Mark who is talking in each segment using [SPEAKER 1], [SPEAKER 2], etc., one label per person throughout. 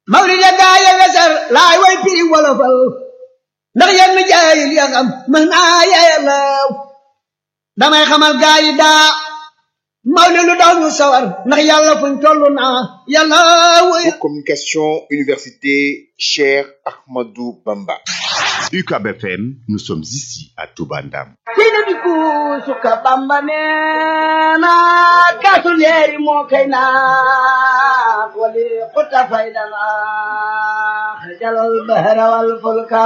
[SPEAKER 1] mawlid ya gaaya wesar laay way piri wolofal ndax yenn jaayil ya xam mën naa yeelaw damay xamal gaayi daa mawlid lu daw ñu sawar ndax yàlla fuñ toll naa yàlla wuy
[SPEAKER 2] Pour communication université Cheikh Ahmadou Bamba.
[SPEAKER 3] UCAB FM, nous sommes ici à Toubandam.
[SPEAKER 1] sina bi kuusuka bamba neena kaasu leeri moo kay naa wali xuta faydana jalal bahra wal fulka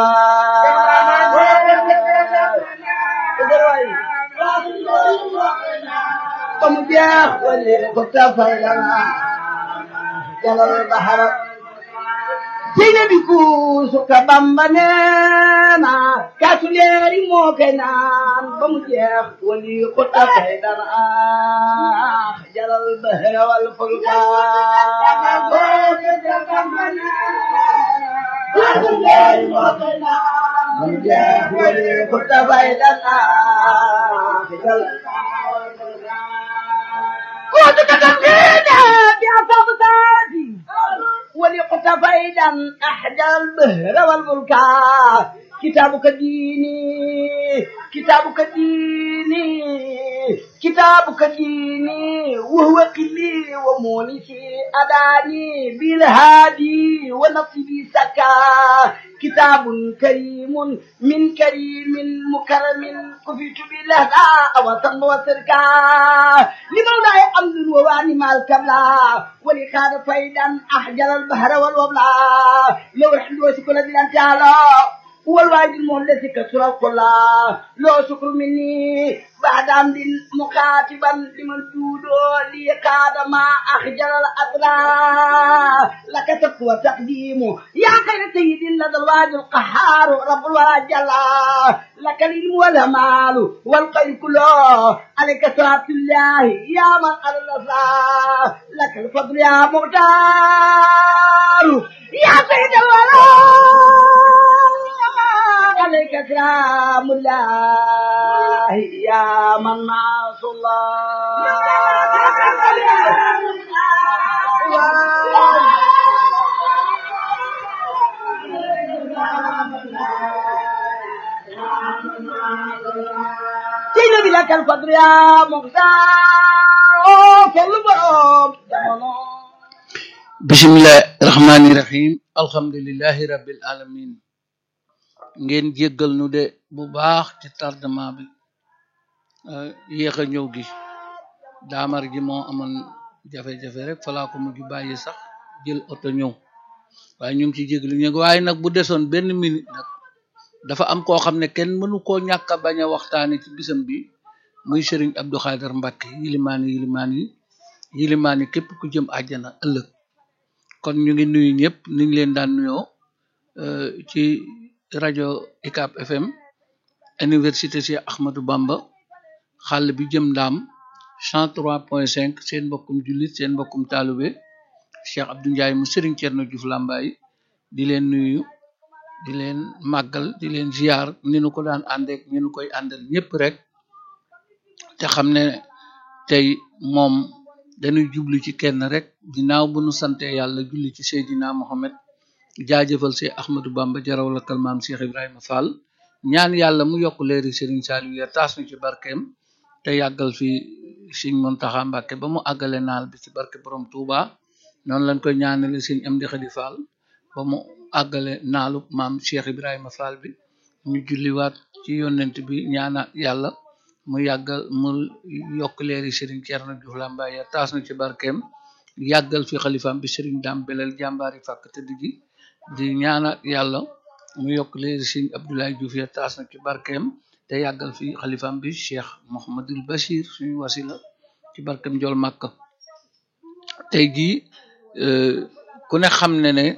[SPEAKER 1] ba mu jeex wali xuta faydana jalal bahra sina bi kuusuka bamba neena kaasu leeri moo kay naan ba mu jeex wali xuta faydana jalal bahra wal fulka kaasu leeri moo kay naan ba mu jeex wali xuta faydana jalal كنت كتبتينا بأصاب ذاتي ولقت فيدا أحدى البهر والملكا كتابك ديني كتابك ديني كتابك ديني وهو قلي ومونسي أداني بالهادي ونصبي سكا كتاب كريم من كريم مكرم كفيت بالهدى وطن وسركا لمولاي أمن وواني مع الكبلا ولكان فيدا أحجر البحر والوبلا لو رحل وسكن دلان تعالى هو الواجب المهلس كسر القلا لو شكر مني بعد عمد مكاتبا لمن جودو لي كاد ما أخجل الأطراف لك تقوى تقديم يا خير سيد لدى الواجب القهار رب الورى جلا لك العلم والمال والخير كله عليك صلاة الله يا من على الأسرار لك الفضل يا مختار يا سيد الورى عليك سلام الله يا من ناص الله سيدنا بلك الفضل يا مختار كل بروم
[SPEAKER 4] bisimilah rahmaani rahim alhamdulilahi rabbil alamin ngeen jéggal nu de bu baax ci tardement bi yéex a ñëw gi daamar ji moo amoon jafe-jafe rek falaa ko mujj bàyyi sax jël oto ñëw waaye ñu ngi ci jéglu ñu waaye nag bu desoon benn minute nag dafa am koo xam ne kenn mënu koo ñàkk a bañ a waxtaane ci bisam bi muy Serigne Abdou Khader Mbacke yilimaani yilimaan yi yilimaani képp ku jëm àjjana ëllëg kon ñu ngi nuyu ñëpp ni ñu leen daan nuyoo ci rajo UCAB FM université Cheikh Ahmadou Bamba xàll bi jëm ndaam 103.5 seen mbokkum jullit seen mbokkum taalube Cheikh Abdou Ndiaye mu Serigne Thierno Diouf Lambaye di leen nuyu di leen màggal di leen ziar ni nu ko daan àndeek ni nu koy àndal ñëpp rek te xam ne tey moom dañuy jublu ci kenn rek ginnaaw bu nu sante yàlla julli ci Seydina Mohamed jaajëfal si Ahmadou Bamba jaraw la kalmaam Cheikh Ibrahima Fall ñaan yàlla mu yokk leeri Serigne Saliou ya taas nu ci barkeem te yàggal fi Serigne Mountakha Mbacké ba mu àggale naal bi ci barke borom Touba noonu lañ koy ñaanale Serigne Amdi Khady Fall ba mu àggale naalu maam Cheikh Ibrahima Fall bi ñu julliwaat ci yonent bi ñaana yàlla mu yàggal mu yokk leeri Serigne Thierno Diouf Lambaye ya taas na ci barkeem yàggal fi xalifaam bi Serigne Dame Belel jàmbaari fàkk tëdd gi di ñaana yàlla mu yokk leeri Serigne Abdoulaye Diouf ya taas na ci barkeem te yàggal fi xalifaam bi Cheikh Mouhamadul Bachir suñu wasila ci barkeem jol Makka tey jii ku ne xam ne ne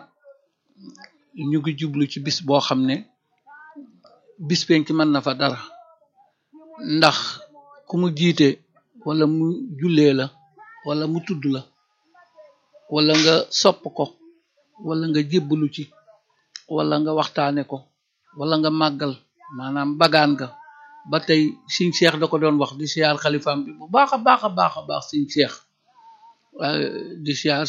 [SPEAKER 4] ñu ngi jublu ci bis boo xam ne bis penc mën na fa dara ndax ku mu jiite wala mu jullee la wala mu tudd la wala nga sopp ko wala nga jébbalu ci wala nga waxtaane ko wala nga màggal maanaam bagaan nga ba tey siñ seex da ko doon wax di siyaar xalifaam bi bu baax a baax a baax a baax siñ seex di siyaar